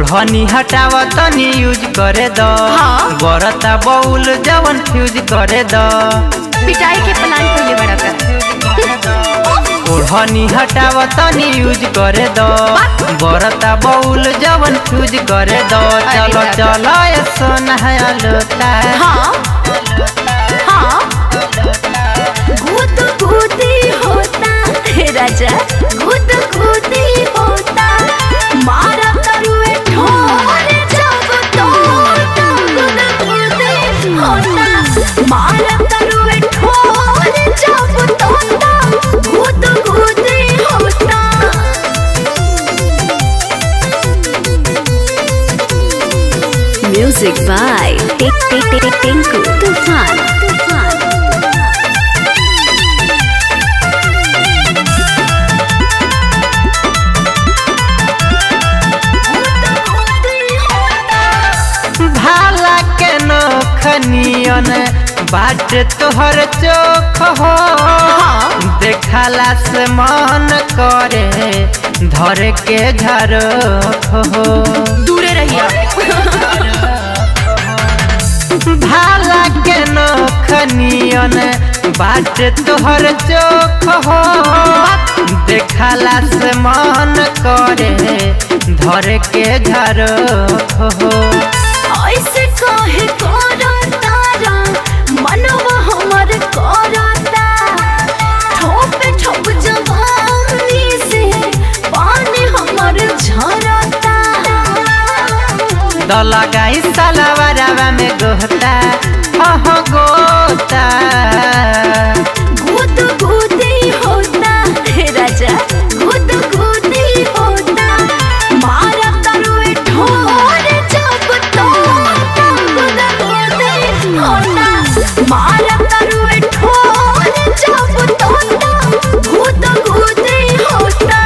ओढ़नी हटाव तनी यूज करे द हाँ। बरता बउल जवन फ्यूज करे द पिटाई के प्लान कइले बड़ा का ओढ़नी हटाव तनी यूज करे द बरता बउल जवन फ्यूज करे द चलो दादा। चलो ये सोना लोता हाँ हाँ गुद गुदी होता हे राजा गुद गुदी होता मारा करुए ठोर जब तोड़ता गुद गुदी होता मारा करुए ठोर जब तोड़ता गुद गुदी होता Music by Tik Tik Tik Tinku Tufan. Tufan. भाला के नोखनियन बाट तोहर चोख हो देखला से मन करे धर के झरोख हो दूरे रहिए भाला के नोखनियन बाट तोहर चोख हो देखला से मन करे धर के झरोख हो ऐसे काहे करतारा मनवा हमर करता ठोप ठोप जवानी से पानी हमर झरता द लगाई सलवरवा में गोता हो गोता गुद गुदी होता हे राजा गुद गुदी होता मारा तरुए ठोर जब तोड़ता गुद गुदी होता मारा तरुए ठोर जब तोड़ता गुद गुदी होता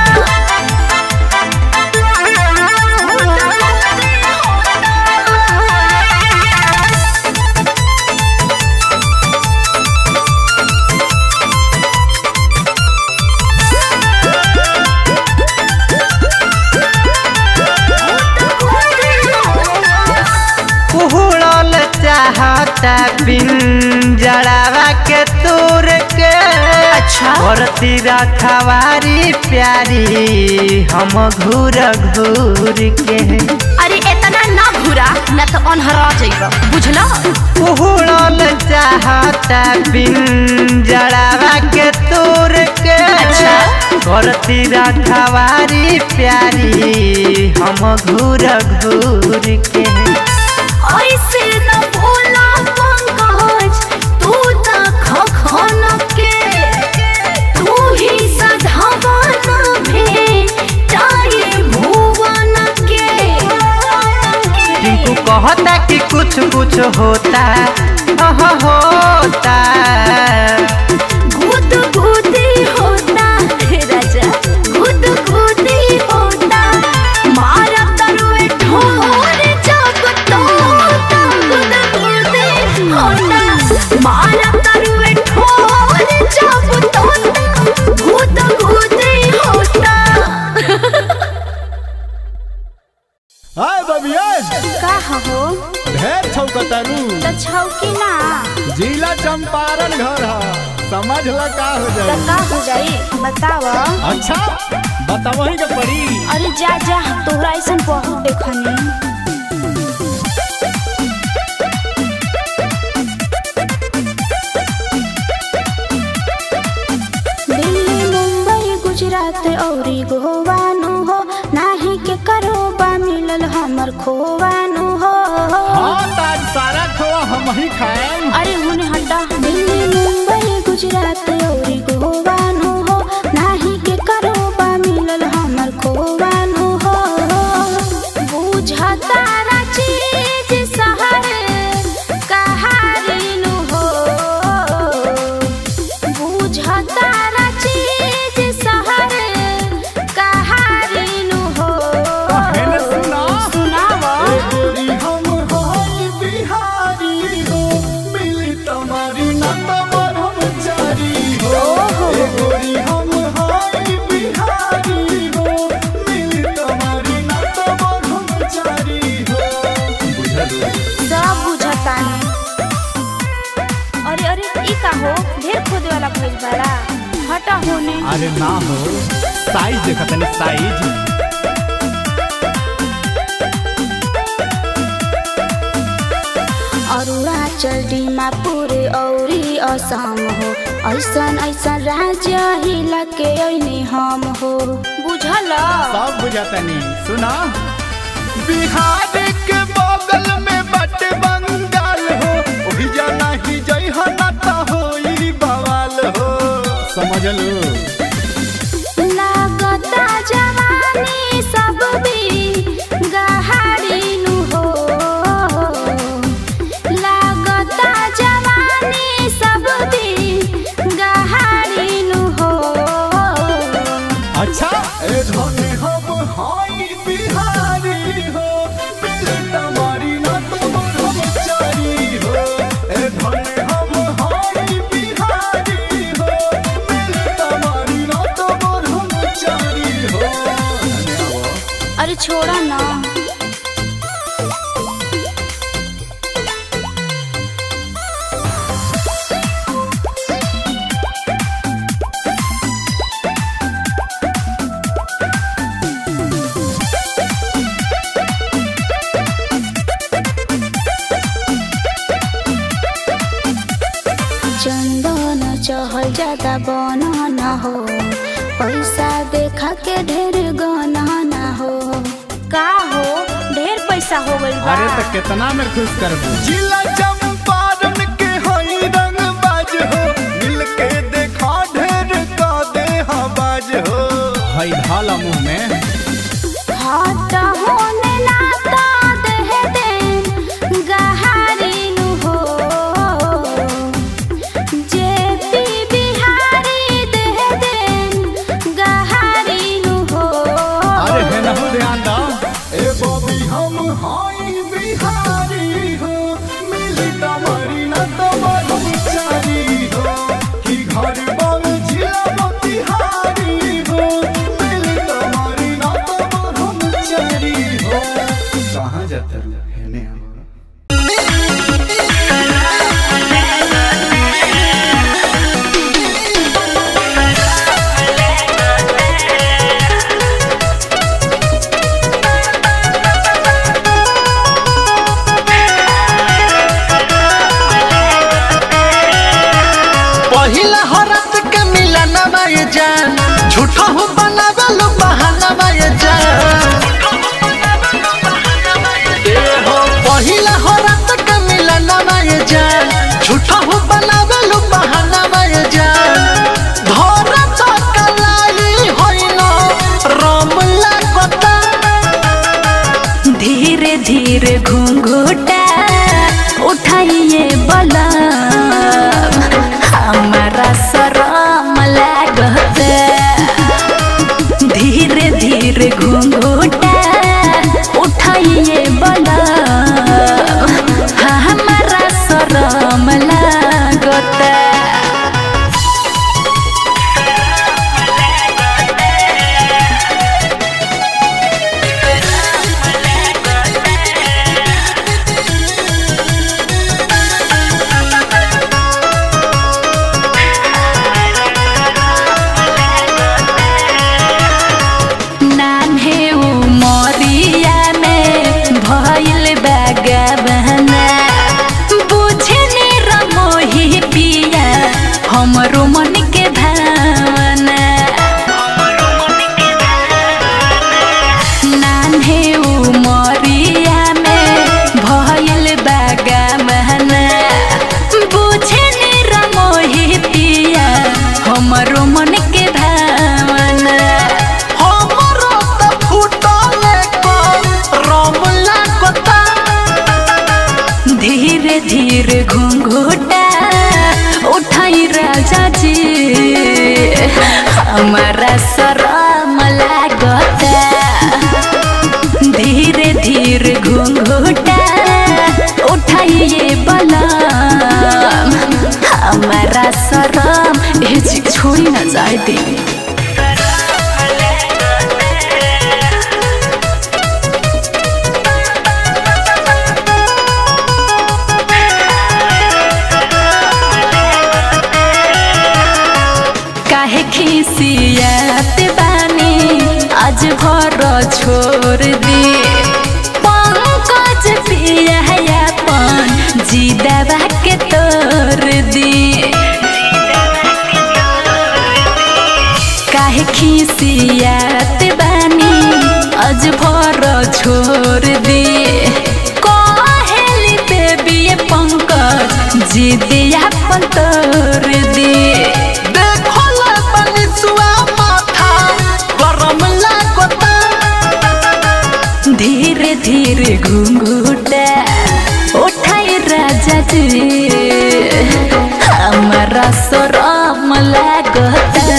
कुहड़ल चाहता पिंजड़ावा के तूर के अच्छा। करती रखवारी प्यारी हम घूर घूर के अरे इतना ना घुरा न तो अनहरा जाइबा बुझला कुहड़ल चाहता पिंजड़ावा के तूर के अच्छा। करती रखवारी प्यारी हम घूर घूर के ऐसे न बोला पंकज तू त खखन के तू ही सधावन भे चाहे भुवन के टिंकू कहता कि कुछ कुछ होता अह होता गुद गुदी होता हे राजा गुद गुदी होता मारा तरुए ठोर जब तोड़ता गुद गुदी होता मारा तरुए ठोर जब तोड़ता गुद गुदी होता हाय बबिया का हो ढेर छौकतारू त छौकी ना जिला चंपारण घर ह समझ ल का हो त जाई का हो जाई बताव अच्छा बतावही के पड़ी अरे जा जा तोहरा ऐसन बहुत देखनी दिल्ली मुंबई गुजरात औरी गोवा नु हो नाही के करो बा मिलल हमर खोवानु हो हाँ ताज सारा खोआ हम ही खाएम अरे हुने हटा दिल्ली मुंबई गुजरात औरी गोवा नु हो नाही के करो बा मिलल हमर खोवानु हो बुझता ना चीज सहर कहारिनु हो बुझता ना चीज सहर कहारिनु हो कहने सुना सुनावा ए गोरी हम होई बिहारी हो अरे ना हो साइज देखा तनी साइज अरुणाचल डिमापुर औरी असम हो ऐसन ऐसन राज्य हिला के ऐनी हम हो बुझल सब बुझातनी सुना बिहार के बगल में बट बंगाल हो ओही जाना ही जई हो ना तो होई बवाल हो समझ लो लागता जवानी सब भी गहारी नु हो लागता जवानी सब भी गहारी नु हो अच्छा ए धने हम हाई बिहारी हो मिले तमारी ना तुमर हम चारी हो ए धने हम हाई बिहारी हो मिले तमारी ना तुमर हम चारी हो अरे छोड़ा ना चंदन चहल ज्यादा बना ना हो पैसा देखा के ढेर गना ना हो का हो ढेर पैसा हो गइल बा अरे तो कितना में खुश करबू जिला चंपारण के हई रंग बाज हो मिल के देखा ढेर का दे बाज हो हई ढाला मुंह में हाथ होने नाता देह देन गहारी नु हो जेपी बिहारी देह देन गहारी नु हो अरे है ना ध्यान दा ए बॉबी हम हाई बिहारी हो मिली तमारी ना तमारी चारी हो कि घर बाल जिला मोतिहारी हो मिली तमारी ना तमार हम चारी हो कहाँ जाता रू है ने हम पहिला हरत के मिलन ये जान झूठा हो बनावल बहाना ये जान ए हो पहिला हरत के मिलन ये जान झूठा हो बनावल बहाना ये जान धरत कलाई होइनो राम लागता धीरे धीरे घूंघूटा उठाइए बला हमारा शरम लागत धीरे धीरे घूंघूटा उठाइए बला हमारा शरम लागत नान्हे उमरिया में भइल बागा बहना बुझने रमोही पिया हमरो मन के भावना नान्हे उमरिया में भइल बागा बहना बुझने रमोही पिया हमरो मन के भावना हमरो त फुटले को राम लागता धीरे धीरे घूंघूटा उठाई राजा जी हमारा शरम लागता धीरे धीरे घूंघूटा उठाइए बलम हमारा शरम ए जी छोड़ी ना जाए देवी काहे खीस खिसियात बानी आज भर छोड़ दी पंकज पियापन जिदवा के तोड़ दी काहे खिसियात बानी आज भर छोड़ दी कहेली बेबी पंकज जिदियापन तोड़ दी देखो ले बनिसुआ माथा गरम लागता धीरे धीरे घुंघुटा उठाई राजा जी हमारा शरम लागता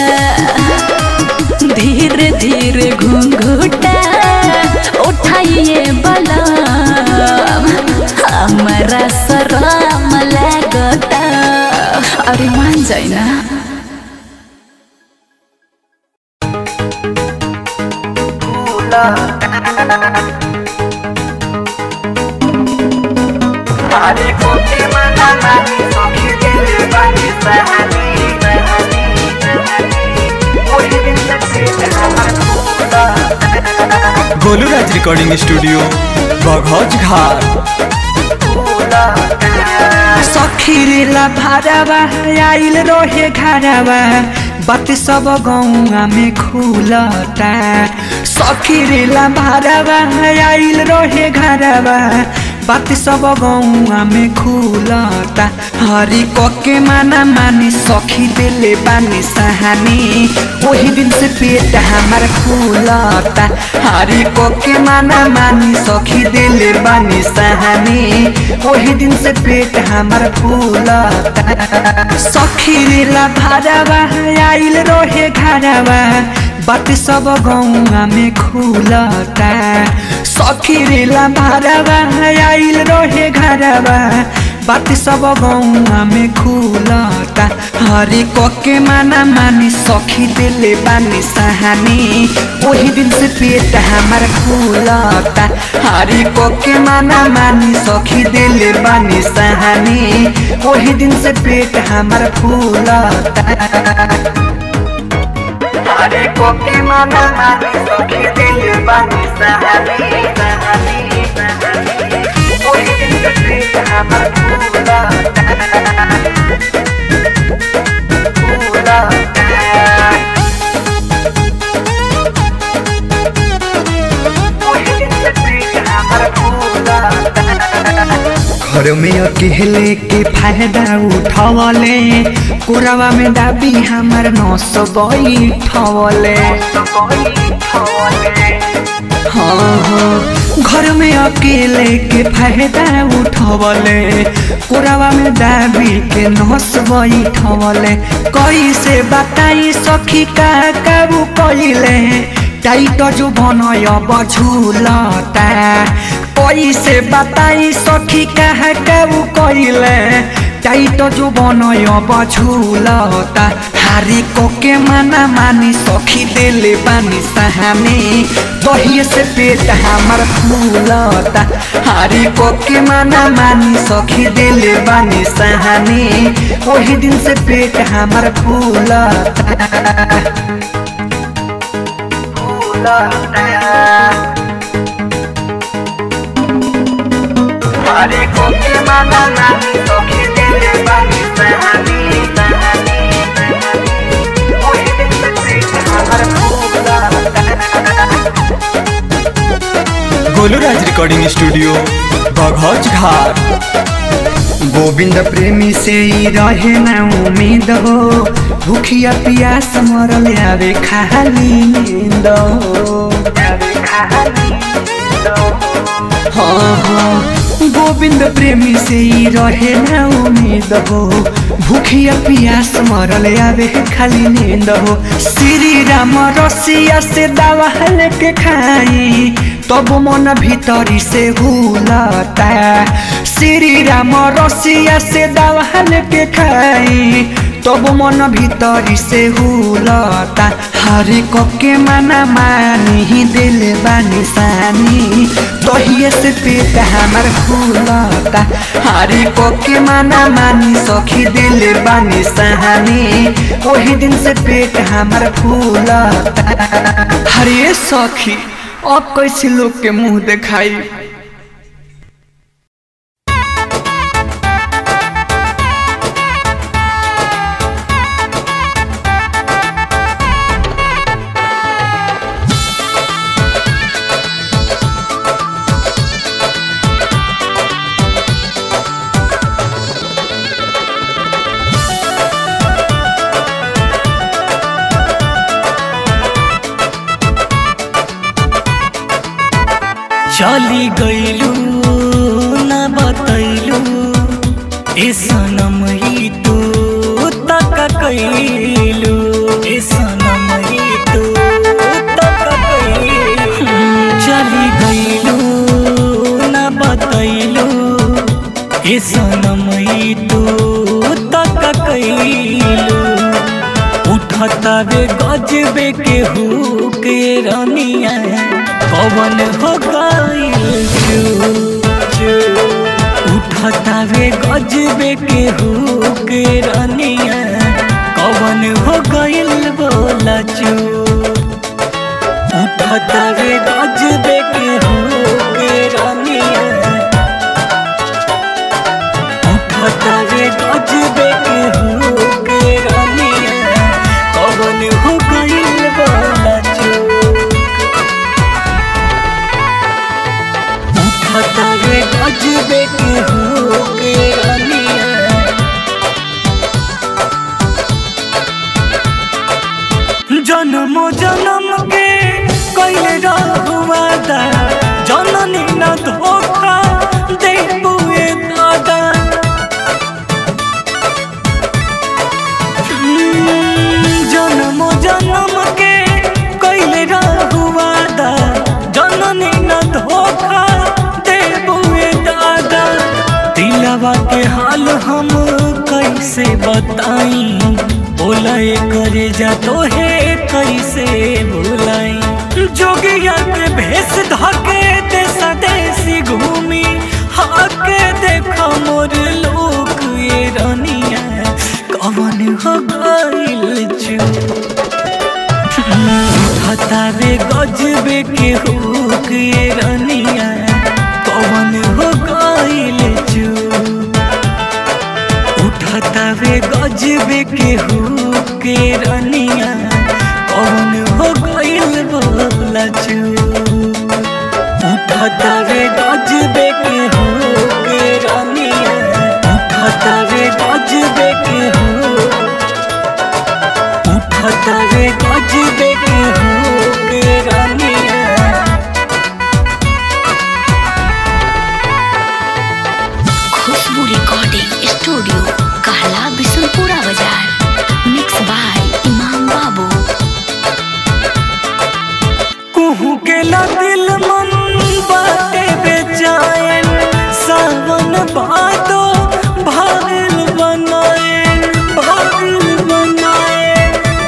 धीरे धीरे घुंघुटा उठाइए बलम हमारा शरम लागता अरे मान जाए ना गोलू राज रिकॉर्डिंग स्टूडियो बघौज घाट सखीरेला भारावा आइल रहे घरावा बात सब गौआ में खुलता सखीरेला भारावा आइल रहे घरावा बात सब गौआ में खुलता हरी कके माना मानी सखी दिले बानी सहानी वही दिन से पेट हमार खुलता हरी कके माना मानी सखी दिले बानी सहानी वही दिन से पेट हमार फूलता सखी लीला भारावा आइल रहे घरावा बात सब गौआ में खुलता सखी लीला भारावा आइल रहे घरावा बात सब गौआ में खुलता हरी कके माना मानी सखी दिले बानी सहानी वही दिन से पेट हमार खुलता हरी कके माना मानी सखी दिले बानी सहानी वही दिन से पेट हमार फूलता हरी कके माना मानी सखी दिले बानी सहानी सहानी सहानी वही दिन से पेट हमार फूलता घर में अकेले के फायदा उठवले कोरावा में दाबी हमार नस बैठवले हाँ हाँ घर में अकेले के फायदा उठवले कोरावा में दाबी के नस बैठवले कैसे बताई सखी का काबू कैले टाइट जो बनय बझुलता कैसे बताई सखी कहा काबू कैले टाइट जो बनय बझुलता हारी कोके माना मानी सखी देले बानी सहानी दहिए से पेट हमार फूलता हारी कोके माना मानी सखी देले बानी सहानी वही दिन से पेट हमार फूलता हरे कोके माना मानी सखी देले बानी सहानी सहानी वही दिन से पेट हमार फूलता गोलू राज रिकॉर्डिंग स्टूडियो बघौज घाट गोविंद प्रेमी से ही रहे न उम्मीद हो भूखिया पियास मरल आवे खाली नींद हो हाँ हाँ गोविंद प्रेमी से ही रहे न उम्मीद हो भूखिया पियास मरल आवे खाली नींद हो श्री राम रसिया से दवा लेके खाई तब मन भीतरी से हुलता श्री राम रसिया से दवा लेके खाई तब मन भीतरी से हुलता हरे कोके मना मानी दिल बानी सानी तोहिए से पेट हमार फूलता हरे कोके मना मानी सखी दिल बानी सानी वही दिन से पेट हमार फूलता हरे सखी अब कैसे लोग के मुंह दिखाई चली गईलू न बतैलू ए सनम ही तू तक कैलू ए सनम ही तू तक कैलू चली गईलू न बतैलू ए सनम ही तू तक कैलू उठता वे गजबे के हु के रनिया पवन हो गईल चू चू उठता वे गजबे के हु के रनिया कवन हो गईल बोला चू उठता वे गजबे के हु के रनिया उठता वे गजबे के हु के रनिया कवन हो गईल बोला चू उठता वे गजबे के हो के रनिया जन्म जन्म के कैले रहुआदा जननी न धोखा दे बुए दादा जन्म जन्म के कैले रहुआदा जननी न धोखा दे बुए दादा दिलवा के हाल हम कैसे बताई बोलाए करे जा तो है कैसे भुलाई जोगिया के भेष धके देसा देसी घूमी हाके देखा मोर लोक ये रनिया कवन हो गइल चू हतावे गजबे के हुक ये रनिया कवन हो गइल चू उठतावे गजबे के हुक के रनिया कवन हो गइल बोला चू उठतावे गजबे के हुक के रनिया उठतावे गजबे के हुक उठतावे गजबे के हुक के रनिया खुशबू रिकॉर्डिंग स्टूडियो कहला बिशनपुरा बाजार मिक्स बाय इमाम बाबू कुहू के ला दिल मन बाटे बेचैन सावन भादो भागिल बनाए भागिल बनाए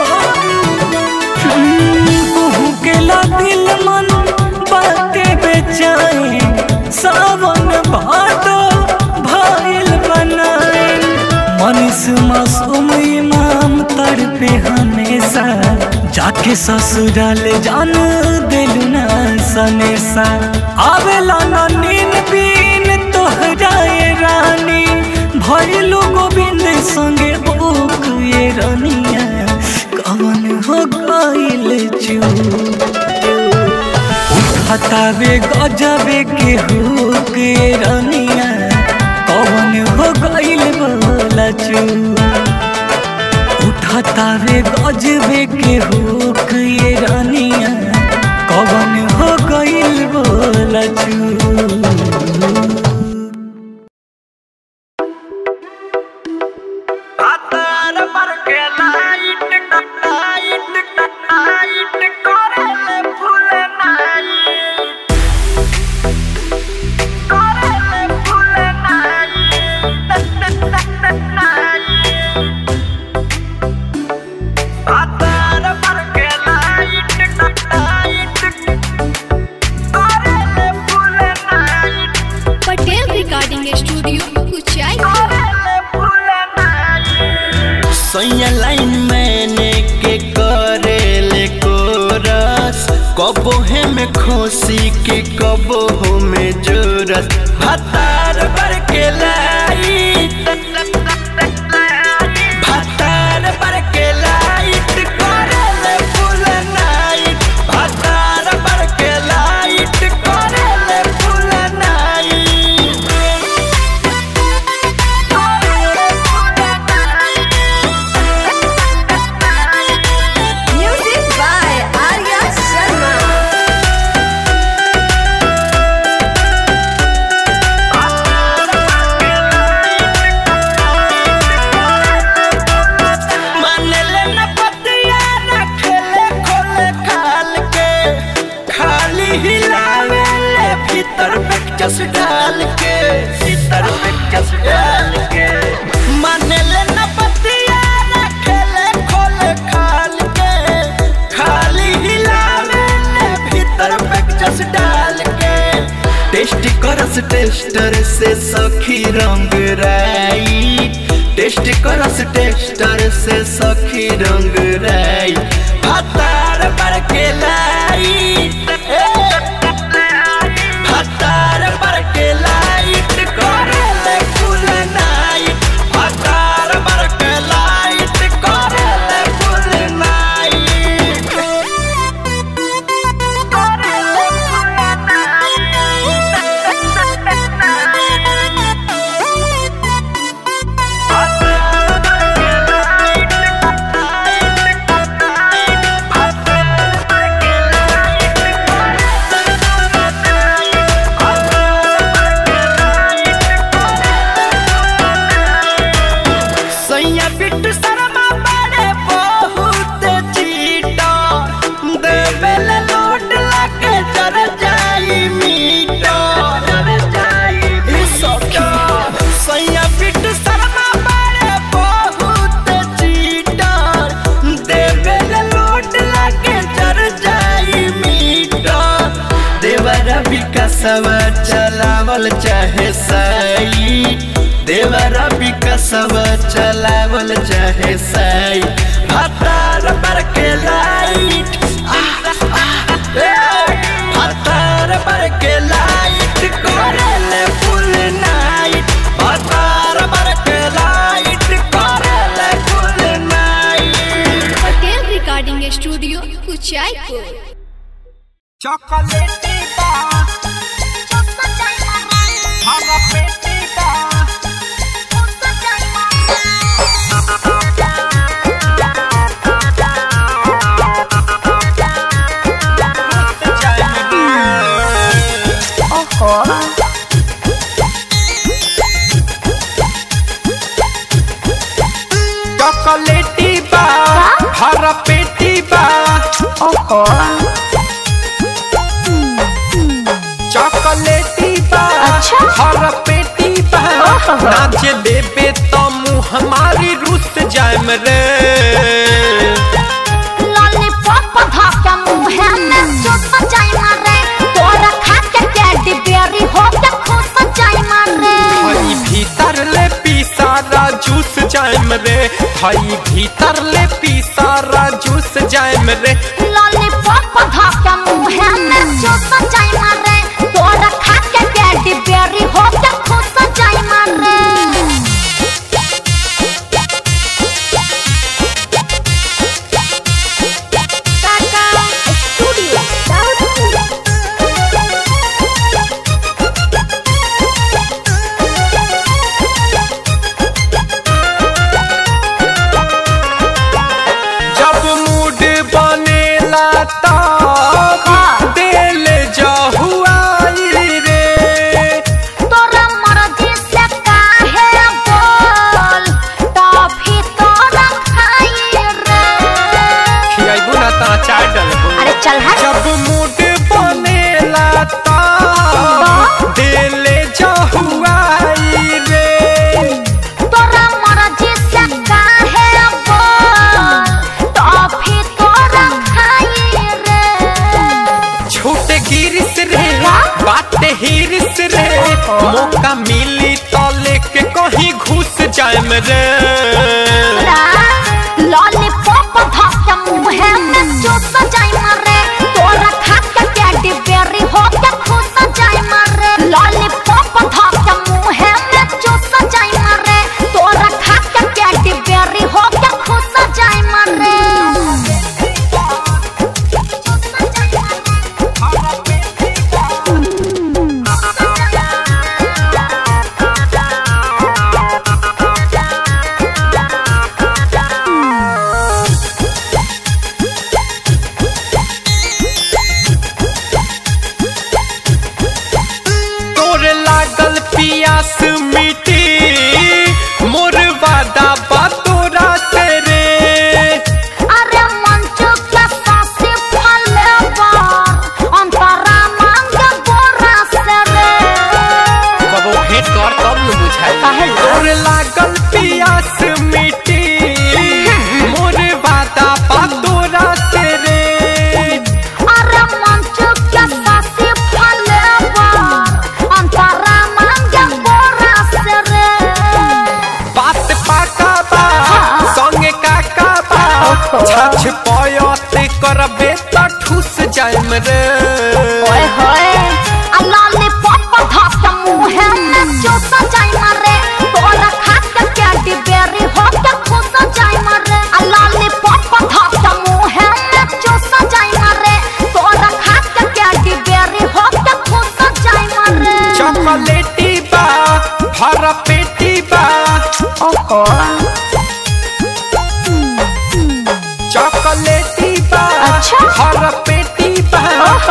कुहू के ला दिल मन बाटे बेचैन सावन भादो भागिल बनाए मनीष मासूम इमाम तर पे हमेशा जाके ससुराल जान दिलु ना सनेसा आवेला ना नीन बीन तोहराए रानी भइलु गोविंद संगे बुक ये रनिया कवन हो गइल चू उठतावे गजबे के हुक ये रनिया कवन हो गइल बोला चू उठतावे गजबे के हुक ये रानिया कवन हो गइल बोला चू Atar कबो है में खोसी के कबो हो में जोरस भतार बर के लाई भतार बर के लाइट करे फुल नाइट भतार बर के लाइट करे full night music by Arya Sharma मानेले न पतिया न खेले खोले खाल के खाली हिलावे ले भीतर में चस डाल के भीतर में चस डाल के मानेले न पतिया न खेले खोले खाल के खाली हिलावे ले भीतर में चस डाल के टेस्ट करस टेस्टर से सखी रंग राई टेस्ट करस टेस्टर से सखी रंग राई भतार पर के लाई ए, भतार पर के लाइट करे ले फुल नाइट भतार पर के लाइट करे ले फुल नाइट सैया बिट्टू शर्मा बड़े बहुत चीटा देवेल लोट लाके चर जाई मीटा चर जाई सखी सैया बिट्टू शर्मा बड़े बहुत चीटा देवेल लोट लाके चर जाई मीटा देवरा विकासवा चलावल चाहे साई देवरा विकासवा चलावल चाहे साई भतार पर के लाइट आह, आह, ए, भतार पर के लाइट करेले फुल नाइट भतार पर के लाइट करेले full night Patel recording studio Kuchaypur चॉकलेटी बा हरा पेटी बा चॉकलेटी बा हरा पेटी बा चॉकलेटी बा हरा पेटी बा नाचे देबे तो मुँह हमारी रुस जाम रे लॉलीपॉप धक्का मुंह में चुप जाई मारे तोरा खा के टेडी बेरी हो के खुश जाई मारे भाई भीतर ले पीसारा जूस जाम रे भाई भीतर ले पीसारा जूस जाम रे लॉलीपॉप धक्का मुंह में चुप जाई मारे तोरा खा के टेडी बेरी हो के खुश जाई मारे जब मूड बनेला तब दिल जहुआई रे तोरा मर्जी से काहे बोल टॉफी तोरा खाई रे खियाइबू ना ता चाय डलबू अरे चल हट जब मूड बनेला तब दिल जहुआई रे तोरा मर्जी से काहे बोल टॉफी तोरा खाई रे छोटे गिरिस रे बाटे हिरिस रे मौका मिली तो लेके कहीं घुस जाएम रे लॉलीपॉप धक्का मुंह में चुप जाई मारे तोरा खा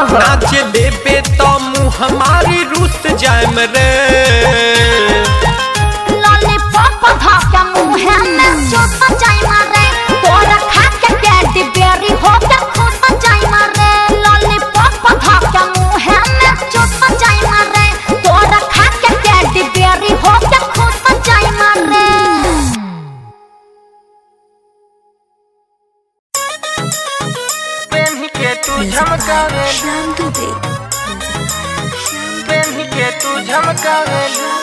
हो नाच देबे तो मुँह हमारी रुस जाम रे लॉलीपॉप धाके मुंह में चुप जाई मारे तोरा खा के कैडी बेरी हो के खुश जाई मारे लॉलीपॉप धाके मुंह में चुप जाई मारे तोरा खा के कैडी बेरी हो के खुश जाई मारे पेन्ही के तू झमकावे पेन्ही के तू झमकावे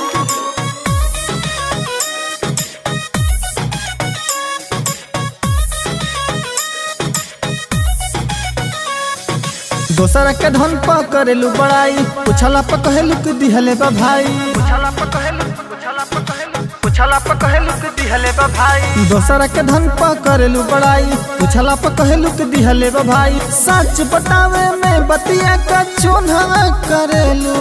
दोसर के धन पा करेलू बड़ाई पुछला पर कहेलू कि दिहले बा भाई पुछला पर कहेलू पुछला पर कहेलू पुछला पर कहेलू कि दिहले बा भाई दोसर के धन पा करेलू बड़ाई पुछला पर कहेलू कि दिहले बा भाई सच बतावे में बतिया का चोन्हा करेलू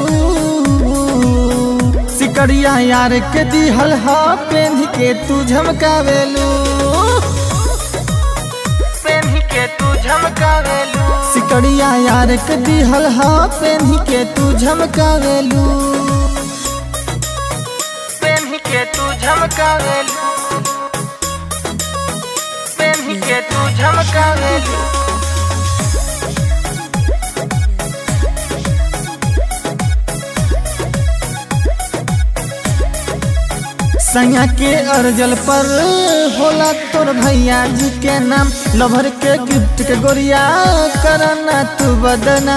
सिकड़िया यार के दिहल हा पेन्ही के तू झमकावेलू पेन्ही के तू झमकावेलू सिकड़िया यार के दिहल हा पेन्ही के तू झमकावेलू पेन्ही के तू झमकावेलू पेन्ही के तू झमकावेलू सैया के अर्जल पर होला तोर भैया जी के नाम लभर के गिफ्ट के गोरिया करना तू बदना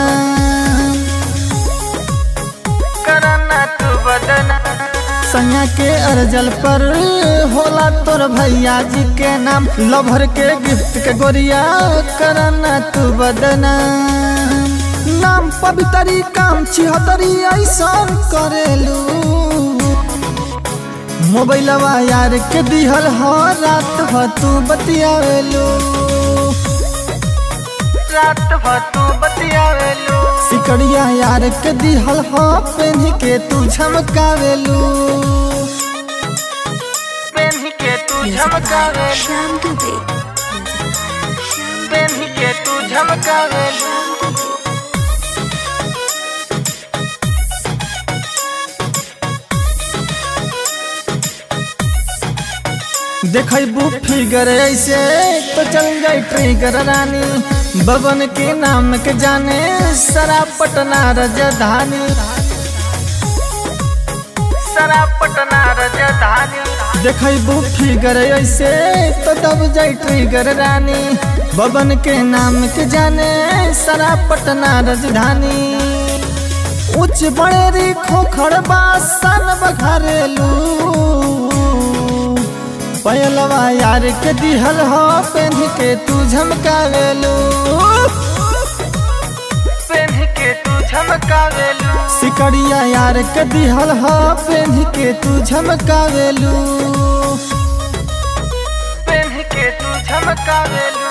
करना तू बदना सैया के अर्जल पर होला तोर भैया जी के नाम लभर के गिफ्ट के गोरिया करना तू बदना नाम पवितरी काम छिहतरी ऐसा करेलू मोबाइलवा यार के दिहल हो रात हो तू बतियावेलू रात भर तू बतियावेलू सिकड़िया यार के दिहल हो पेन्ही के तू झमकावेलू पेन्ही के तू झमकावेलू पेन्ही के तू झमकावेलू देखबू फिगर ऐसे तो चल जाई ट्रिगर रानी बबन के नाम के जाने सरा पटना राजधानी सरा पटना राजधानी देखबू फिगर ऐसे तो दब जाई ट्रिगर रानी बबन के नाम के जाने सरा पटना राजधानी उच्च बड़ेरी खोखड़ बासन बघरेलू पयलवा यार के दिहल हो पेन्ह के तू झमकावेलू पेन्ही के तू झमकावेलू सिकड़िया यार के दिहल हो पेन्ह के तू झमकावेलू पेन्ही के तू झमकावेलू